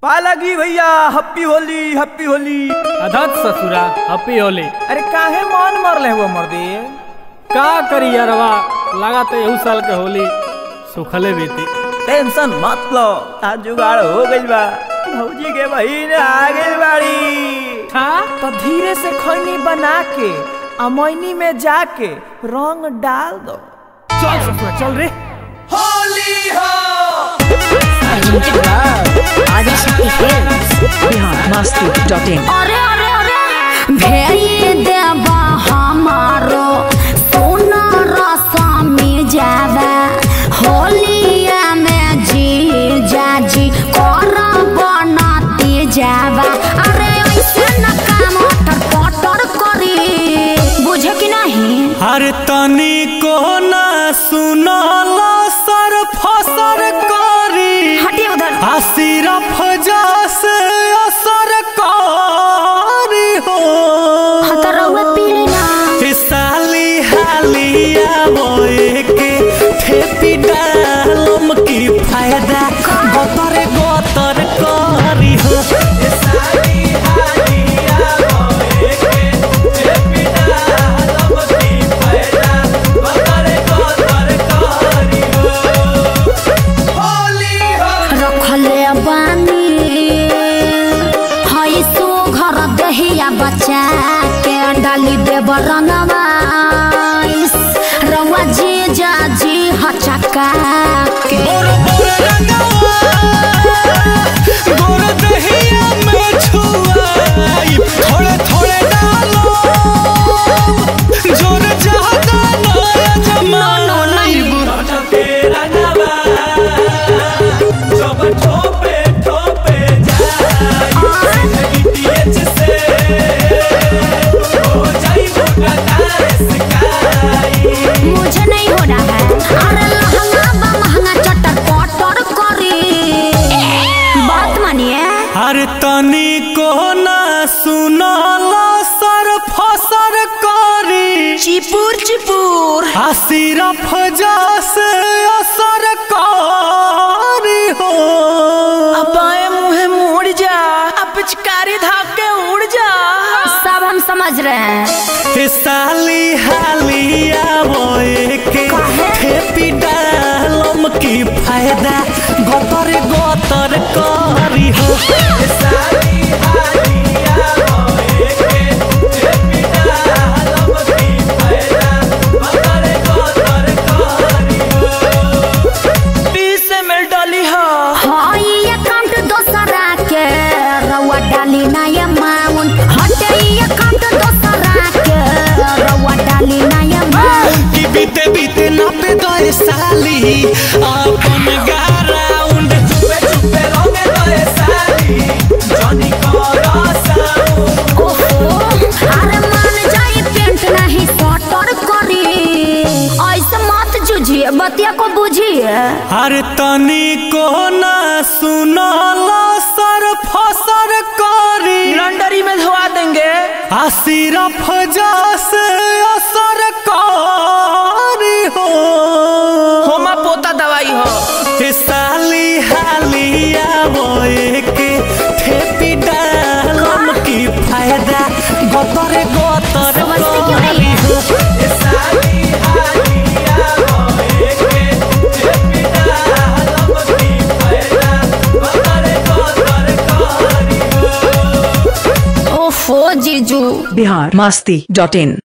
पालगी भैया happy Holi happy Holi अधत ससुरा हपी होली अरे काहे मान मरले हुआ मर्दे का करी यारवा लगा तो यहू साल के होली सुखले बीती टेंशन मत लो आज जुगाड़ हो गइल बा भौजी के बहिन आ गइल बाड़ी हाँ तो धीरे से खैनी बना के अमैनी में जाके रंग डाल दो चल ससुरा चल रे biharmasti.in अरे अरे अरे भेई देबा हमारो सोना रसमी जावा होलिया में जी जाजी कर बनाती जावा अरे ऐसे न काम अटर पटर करी बुझे कि नहीं हर तनी को ना सुनल सर फसर करी हटिए उधर आ सिर्फ जस असर करी हो हतरौआ पीली ना ए साली हालिया बोए के ठेपी डालम की फायदा गोतर गोतर करी हो ए साली हालिया बोए के ठेपी डालम की फायदा गोतर गोतर करी हो होली हो रखले बानी हई सो घर दहिया बच्चा के डाली देब रंगवा इस रवा जी जा जी हचका के बोर बोर रंगवा गोर दहिया में छुआई थोड़े थोड़े डालो जोर ज्यादा नया जमाई के रंगवा जब ठोपे ठोपे जाई गिटिएच से हो जाई मोटा स्काई मुझे नहीं हो रहा है अरे लहंगा बा महंगा चटर पटर करी बात मानिए हर तनी को ना सुनल सर फसर करी चिपुर चिपुर आ सिर्फ जस असर करी हो बाएं मुंहे मुड़ जा अब पिचकारी धाके उड़ जा सब हम समझ रहे हैं ए साली हालिया बोए के ठेपी डालम की फायदा गोतर गोतर करी हो ए साली हालिया बोए के ठेपी डालम की फायदा गोतर गोतर करी हो बीस में डली हो हाँ ये अकाउंट दोसरा के रवा डाली ना ये माउन हटे ये अकाउंट दोसरा के रवा डाली ना ये माउन कि बीते बीते नापे दो ए साली अपन गाराउंड चुपे चुपे रंगे दो ए साली जॉनी करो साउंड ओहो अरे मान जाए पेंट नहीं सटर करी ऐसे मत जूझिए बतिया को बुझिए हर तनी को ना सुनल सर फसर करी लंडरी में धोआ देंगे आ सिर्फ जस असर करी हो होमा पोता दवाई हो ए साली हालिया बोए के ठेपी डालम की फायदा गोतर गोतर समझते क्यों नहीं है? हो ए साली हालिया बोए के ठेपी डालम की फायदा गोतर गोतर करी हो ओफो जीजू biharmasti.in